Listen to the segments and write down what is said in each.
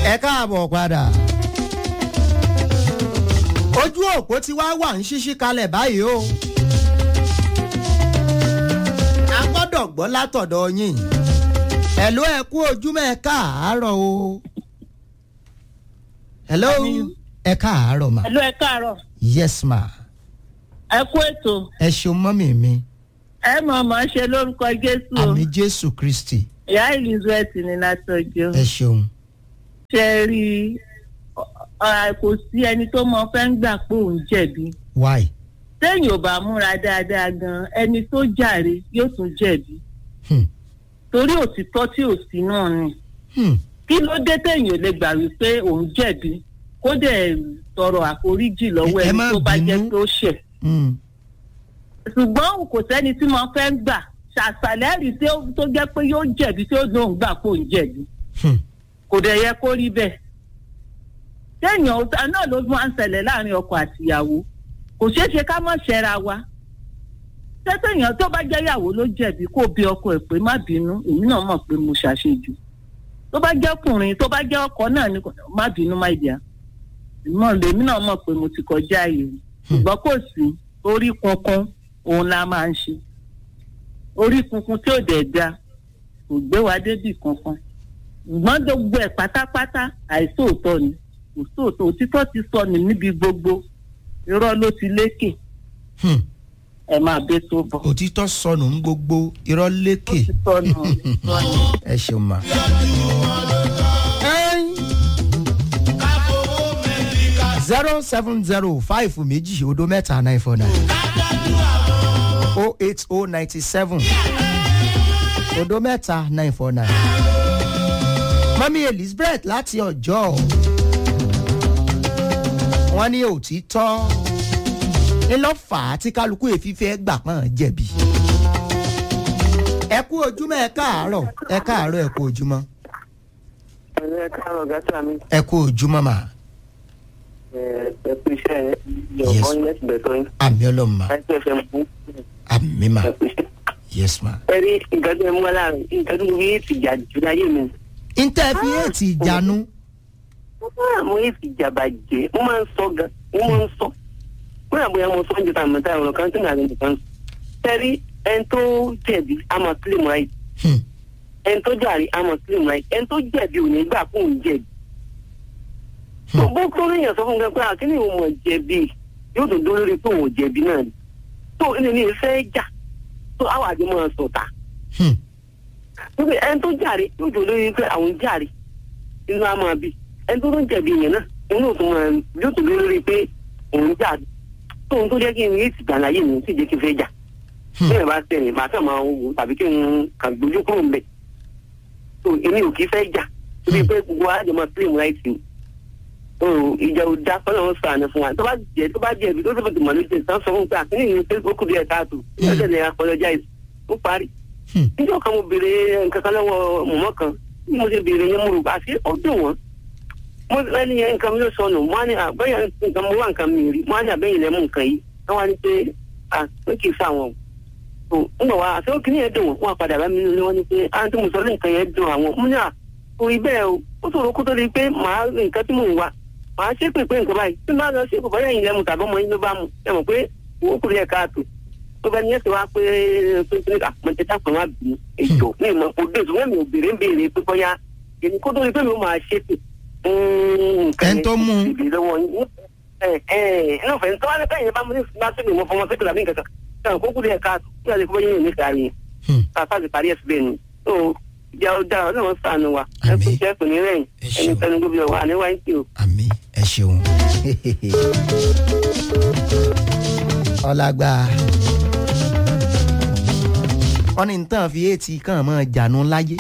ẹ káàbọ̀ padà. ojú òpó tí wàá wà ń ṣíṣí kalẹ̀ báyìí o. a gbọ́dọ̀ gbọ́ látọ̀dọ̀ yín. ẹ̀ló ẹ kú ojúmọ́ ẹ káàárọ̀ o. hello ẹ káàárọ̀ ma. Ẹ̀lú ẹ káàárọ̀. yes ma. Ẹ kú ètò. ẹ ṣeun mọ́mì mi. Ẹ mọ̀ mọ̀ ṣe lórúkọ Jésù. o. àmì jésù kristi. Ìyá Elizabeth ní Látọ̀jọ́. ẹ ṣeun. Ṣé ẹ rí i? Ọ- kò sí ẹni tó mọ fẹ́ ń gbà pé òun jẹ̀bi. why. Téèyàn ò bá múra dáadáa gan, ẹni tó jàre yóò tún jẹ̀bi. Hmm. Torí òtítọ́ tí ò sí náà ni. Hmm. Kí ló dé téèyàn ò lè gbà wípé òun jẹ̀bi? Kó dẹ̀ tọrọ àforíjì lọ́wọ́ Ẹ- ẹ ẹni má tó bá jẹ́ bínú. tó ṣẹ̀. Hmm. ṣùgbọ́n kò sẹ́ni tí mo fẹ́ gbà ṣàṣàlẹ́rì tí ó- tó jẹ́ pé yóò jẹ̀bi tí ó lóun gbà kó ń jẹ̀bi Hmm. kò dẹ̀ yẹ kó rí bẹ́ẹ̀. téèyàn ọ̀tá náà ló máa ń ṣẹlẹ̀ láàrin ọkọ àtìyàwó kò ṣeé ṣe ká mọ̀ ṣẹ́ra wa. tẹ́tẹ̀yàn tó bá jẹ́ ìyàwó ló jẹ̀bi kó bí ọkọ ẹ̀ pé má bínú èmi náà mọ̀ pé mo ṣàṣejù. tó bá jẹ́ ọkùnrin tó bá jẹ́ ọkọ náà ni kò- má bínú má ìdíyà. ìmọ̀ lèmi náà mọ̀ pé mo ti kọjá ààyè mi. ṣùgbọ́n kò sí orí kankan òun la máa ń ṣe orí kunkun tí ò dẹ̀ da kò gbé wa débì kankan ṣùgbọ́n gbogbo ẹ̀ pátápátá àìsóòótọ́ ni kò sóòótọ́ òtítọ́ ti sọnù níbi gbogbo irọ́ ló ti lékè Hmm. ẹ máa bẹ́ tó bọ̀ òtítọ́ sọnù ń gbogbo irọ́ lékè. ó ti sọnù sọnù. ẹ ṣeun ma. zero seven zero five méjì odo mẹ́ta nine four nine o eight o ninety seven odo mẹ́ta nine four nine. mọ́mí elizabeth láti ọjọ́ wọ́n ní òtítọ́ ńlọ́fà tí kálukú èfífẹ́ gbà pọ́n jẹ̀bi ẹ kú ojúmọ́ ẹ káàárọ̀ ẹ káàárọ̀ ẹ kú ojúmọ́ ẹ káàárọ̀ gàtà mi ẹ kú ojúmọ́ mà ẹ kú iṣẹ́ yọ̀bọ̀n yẹn ti bẹ̀tọ̀ yín àmì ọlọ́run mà láti ẹ̀fẹ̀ mú àmì mà ẹ kú iṣẹ́. yes mà. ẹ rí nǹkan tó ń mú aláàrẹ nǹkan tó ń fi ti jà jù láyé mi. ntẹ́ fi èètì ìjánu Ah, mo yé ti jà bàjẹ́ mo máa ń sọ gan mo máa ń sọ mo yà bóyá mo sọ ń jẹta àmọ́ta ọ̀rọ̀ kan tó ń àlejò kan. tẹ́rí ẹni tó jẹ̀bi àmọ́ claim right Hmm. ẹni tó jàre àmọ́ claim right ẹni tó jẹ̀bi ò ní gbà fún òun jẹ̀bi. Hmm. tó bó tó léèyàn sọ fún mi pé àkíní òun mọ̀ jẹ̀bi yóò tó dó lórí pé òun ò jẹ̀bi náà ni. tó ẹni ní ìfẹ́ jà tó àwọn àjọ máa sọ̀tà. Hmm. wípé ẹni tó jàre yóò tó lórí pé àwọn jàre inú á máa bì ẹni tó tó jẹ̀bi yẹn náà òun yóò tó máa yóò tó lórí pé òun jàre tóun tó jẹ́ kí n yé ìsìgbà láyé mi sì jẹ́ kí n fẹ́ jà Hmm. bí ẹ bá tẹ̀lé màá kàn máa wò tàbí kí n kàn gbójú kúrò mbẹ̀ tó èmi ò kí fẹ́ jà torí pé gbogbo àjọ máa claim right ni o ìjà ò dá kọ́nà ń sàánú fún wa tó bá jẹ tó bá jẹ̀bi tó tó bá ti mọ̀ lójú ìtàn sọ fún pé àkíní ìyẹn pé ó kù díẹ̀ káàtó ìyẹn tẹ̀lé apologize ó parí Hmm. níjọ́ kan mo béèrè nǹkan kan lọ́wọ́ mọ̀mọ́ kan bí mo ṣe béèrè yẹn mo rò bá sí ọdún wọn mo lẹ́ni yẹn nǹkan mi ló sọnù mo á ní àbẹ́yẹ nǹkan mo wá nǹkan mi rí mo á ní àbẹ́yìn lẹ́mú nǹkan yìí wọ́n wá ní pé à pé kì í sáwọn o ń bọ̀ wá àti ó kì í yẹn dùn wọ́n wọ́n padà bá mi nílé wọ́n ní pé à ń tó mo sọ ní nǹkan yẹn dùn àwọn mo ní à orí bẹ́ẹ̀ o ó ṣòro kó tó di pé màá rí nǹkan tí mò ń wá màá ṣe pé pé nǹkan báyìí tí màá lọ ṣe kò báyà yìí lẹ́mu tàbí ọmọ yín ló bá mu ẹ mọ̀ pé owó kúrò yẹ káàtó tó bá ní ẹsẹ̀ wá pé pé pé àpọ̀ntẹ́tà kan wá bì í èjò ní ìmọ̀ kò dé ìṣúná mi ò béèrè ń béèrè pé bóyá èmi kó tó di pé mi ò máa ṣe pé Ẹni tó mú un. ìbí lọ́wọ́ yín ẹ ẹ inú fẹ́ tó wá ní káyìn bá mo ní bá sí mi mo fọmọ sẹ́kìlà ní kankan káwọn kó kúrò yẹ káàtó kí wọ́n lè kó bóyá yín ní kárí yẹn Hmm. káfá ti parí ẹ̀sìn bẹ́ẹ̀ ni tó ìjà ọ̀dà ọlọ́run sànù wa ẹ kú Àmín. iṣẹ́ kò ní rẹ̀yìn Ẹ ẹni ṣeun. tẹnu gbogbo wa ní wáyé tí o. àmì ẹ ṣeun. ọlágbá wọn ní nǹkan fi èètì kàn mọ́ jànú láyé.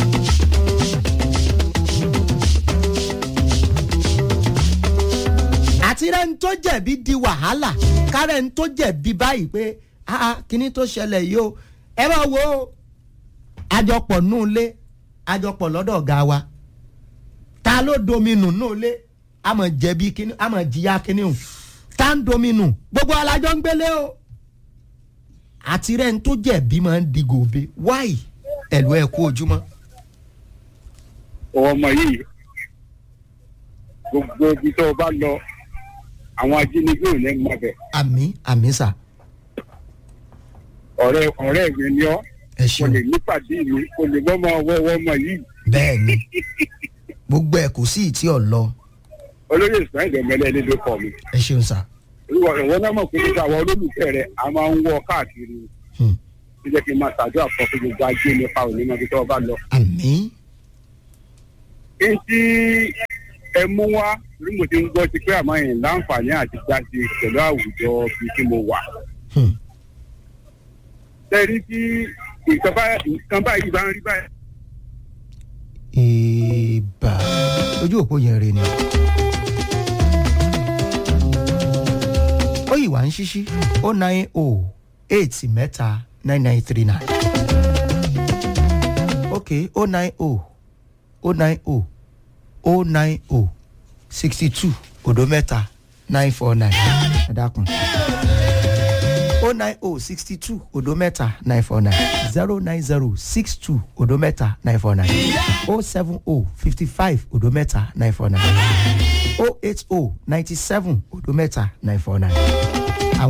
àti rẹ̀ ń tó jẹ̀bi di wàhálà kárẹ̀ ń tó jẹ̀bi báyìí pé ah kíní tó ṣẹlẹ̀ yìí o ẹ máa wo àjọpọ̀ nù lé àjọpọ̀ lọ́dọ̀ ọ̀gá wa ta ló dominu náà lé àmọ̀ jẹ̀bi kíní àmọ̀ jìyà kíní o ta ń dominu gbogbo alájọ ń gbélé o àti rẹ̀ ń tó jẹ̀bi máa ń di gòbe wáì ẹ̀lú ẹ̀ kú ojúmọ́. ọmọ yìí gbogbo ibi tó o bá lọ àwọn ajínigbé ò ní mọ bẹ̀ àmì àmì sà ọ̀rẹ́ ọ̀rẹ́ mi ni ọ́ ẹ kò ṣeun lè nípàdé mi kò lè mọ́ máa wọ́wọ́ ọmọ yìí bẹ́ẹ̀ ni gbogbo ẹ̀ kò sí ìtí ọ̀lọ́ olóyè ismail ẹ̀mẹ́lẹ́ ní ló kọ́ mi ẹ ṣeun sà ìwọ ìwọ náà mọ̀ pé nígbà àwọn olólùfẹ́ rẹ̀ a máa ń wọ káàkiri Hmm. ó jẹ́ kí n máa ṣàdúrà fún fún gbogbo ajé nípa òní mọ́bí tó o bá lọ. àmì kí n tí ẹ mú wá bí mo ti ń gbọ́ sí pé àmọ́ yẹn láǹfààní àti jáde pẹ̀lú àwùjọ bíi tí mo wà. Hmm. tẹ́rí tí nǹkan bá- nǹkan báyìí bá ń rí báyìí. ìbà ojú òpó yẹn rè ni ó yìí wá ń ṣíṣí ó nine o eight mẹ́ta nine nine three nine ok ó nine o ó nine o ó nine o sixty two òdo mẹ́ta nine four nine ẹ dákun o nine o sixty two odo mẹ́ta nine four nine zero nine zero six two odo mẹ́ta nine four nine o seven o fifty five odo mẹ́ta nine four nine o eight o ninety seven odo mẹ́ta nine four nine